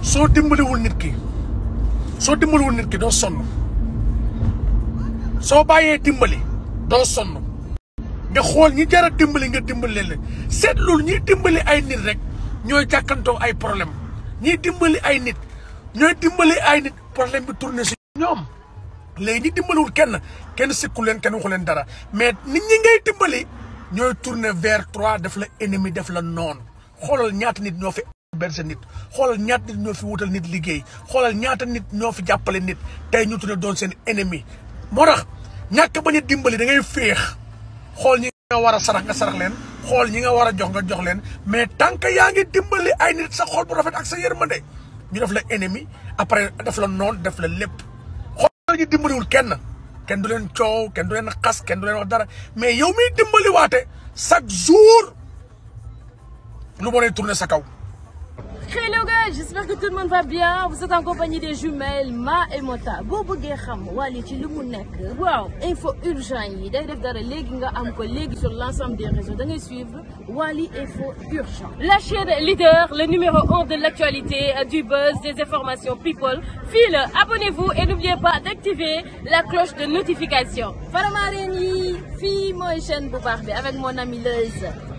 soo dimbaliwul nit ki soo dimbaliwul nit ki doo sonn soo bàyyee dimbali doo sonn nga xool ñi jar a dimbali nga dimbali leen seetlul ñiy dimbali ay nit rek ñooy jàkkantoo ay problème ñiy dimbali ay nit ñooy dimbali ay nit problème bi tourné si ñoom léegi ñi dimbaliwul kenn kenn sikku leen kenn waxu leen dara mais nit ñi ngay dimbali ñooy tourné vers trois def la ennemi def la noon xoolal ñaata nit ñoo fi berse nit xoolal ñaata nit ñoo fi wutal nit liggéey xoolal ñaata nit ñoo fi jàppale nit tey ñu tuddee doon seen ennemi moo tax ñàkk bañ a dimbali da ngay féex xool ñi nga war a sarax nga sarax leen xool ñi nga war a jox nga jox leen mais tant que yaa ngi dimbali ay nit sa xool bu rafet ak sa yërmande ñu def la ennemi après def la noon def la lépp xool ñu dimbaliwul kenn kenn du leen coow kenn du leen xas kenn du leen wax dara mais yow miy dimbali waate chaque jour lu bonay tourner sa kaw Hello guys, j'espère que tout le monde va bien. Vous êtes en compagnie des jumelles Ma et Mota. boo bëggee xam Wally ci li mu nekk waaw info urgent yi day def dara léegi nga am ko léegi sur l'ensemble des réseaux da ngay suivre Wally info urgent. La chaîne leader, le numéro 1 de l'actualité, du buzz, des informations people. Fii la abonnez-vous et n'oubliez pas d'activer la cloche de notification. Faramareen yi fii mooy chaîne bu baax bi avec mon ami Leuz.